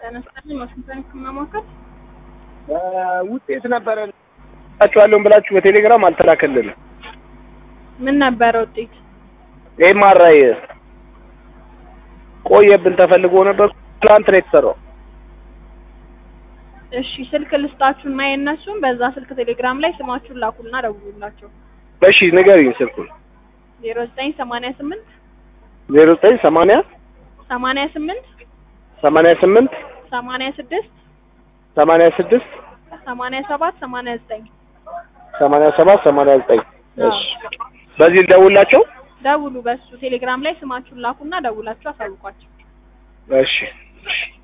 ተነስተን ዋሽንግተን ከማሞከር ውጤት ነበረ ላችኋለሁም ብላችሁ በቴሌግራም አልተላከልንም። ምን ነበረ ውጤት? ኤምአርአይ ቆየብን ተፈልጎ ነበር። ትላንት ነው የተሰራው። እሺ ስልክ ልስጣችሁና የእነሱን በዛ ስልክ ቴሌግራም ላይ ስማችሁን ላኩልና ደውሉላቸው። እሺ ንገሪኝ ስልኩን። ዜሮ ዘጠኝ ሰማንያ ስምንት ዜሮ ዘጠኝ ሰማንያ ሰማንያ ስምንት ሰማንያ ስምንት ሰማንያ ስድስት ሰማንያ ስድስት ሰማንያ ሰባት ሰማንያ ዘጠኝ ሰማንያ ሰባት ሰማንያ ዘጠኝ እሺ በዚህ ልደውላቸው። ደውሉ። በሱ ቴሌግራም ላይ ስማችሁን ላኩና ደውላችሁ አሳውቋቸው። እሺ እሺ